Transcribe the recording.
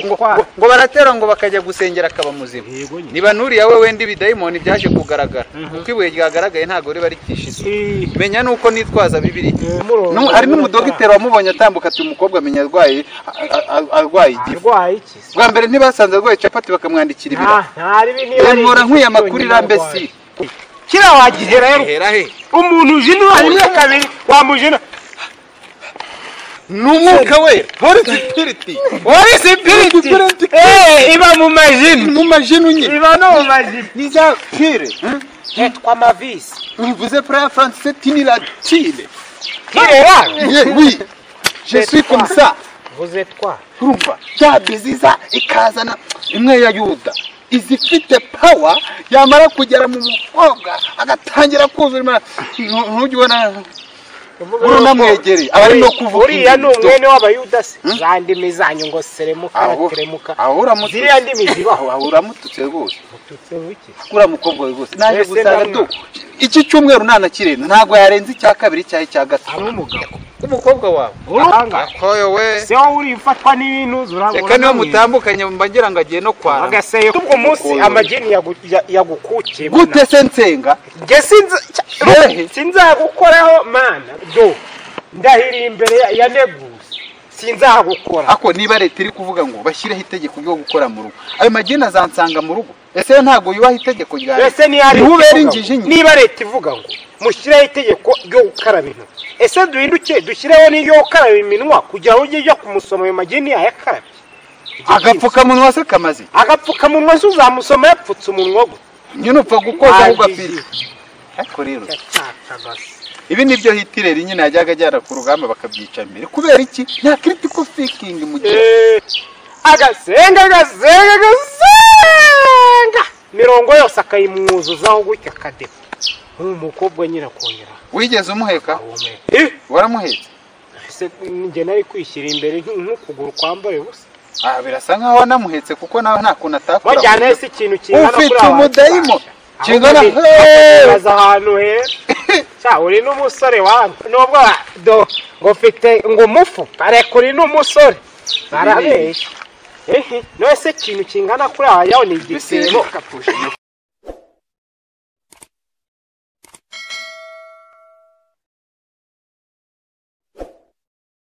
ngo baratera ngo bakajya gusengera akaba muzima niba nuriya we wenda ibidayimoni byaje kugaragara kuko ibuye ryagaragaye ntabwo riba rikishize menya nuko nitwaza bibiri hari n'umudogiteri wamubonye atambuka ati umukobwa amenya arwaye arwaye igifu bwa mbere ntibasanze arwaye capati bakamwandikira ibirayi nkora nkwiye amakuru irambe si kiriya wagihera he umuntu uje niba rimwe kabiri wamujena ni umwuka we horisi piriti horisi piriti iba mu majini mu majini nyine iba no mu majini ni za pire hitwa mavisi bivuze puraya faransise tini latine kirera oui je suis comme ça vuze twa urumva ya biziza ikazana imwe ya yuda izifite pawa yamara kugera mu mukobwa agatangira kuzura ntujye ubona uranamwegereye aba ari no kuvuga uriya ni umwene w'abayuda se za ndimi zanyu ngo seremuka na teremuka aho uramutse ziriya ndimi zibaho aho uramutse rwose ututse wiki uriya mukobwa we rwose naje Ese gusanga ndamwa. du iki cyumweru ntanakirenda ntabwo yarenze icya kabiri cyangwa icya gatatu ari umugabo umukobwa wawe uranga akoyo we se wowe uri ufatwa n'ibintu zurabona reka niba mutambukanye mbagira ngo agiye no kwana agaseye ubwo munsi amagini yagu- ya- yagukukiye gute se nsenga Njye sinza Hehe. sinzagukoraho mana do ndahiriye imbere ya- ya negusi sinzagukora ako niba leta iri kuvuga ngo bashyireho itegeko ryo gukora mu rugo ayo mageni azansanga mu rugo ese ntabwo yubaha itegeko rya ese niyo ari niho ubera ivuga injiji ngo- nyine niba leta ivuga ngo mushireho itegeko ryo gukaraba intoki ese duhinduke dushyireho n'iryo gukaraba iminwa kugira ngo ujye ujya kumusoma ayo mageni yayakarabye agapfukamunwa se kamaze agapfukamunwa se uzamusoma yapfutse umunwa gutya nyine upfa gukoza ahubwo Wagiye. apfira ariko rero Yatakaga se. ibi ni byo hitireri nyine yajyaga ajyana ku rugamba bakabyica mbere kubera iki nta critical thinking mu gihe Eh, agasenga agasenga agasenga mirongo yose akayimwuzuzaho gutya akadeho nk'uyu mukobwa nyine akongera wigeze umuheka ahumeka waramuhetse ese njye nari kwishyira imbere nk- nk'ukuguru kwambaye ubusa ah birasa nkaho wanamuhetse kuko nawe nta kuntu atakora bajyanayo si ikintu kingana Ufite kuriya umudayimo. wanjye. Ahubwo Kingana- ni- Hey! baza ahantu heza Cya, uri n'umusore wanyu nubwo wa- do ngo ufite ngo umufu areka uri n'umusore barabeshya ehe none se ikintu kingana kuriya wanjye ni igisebo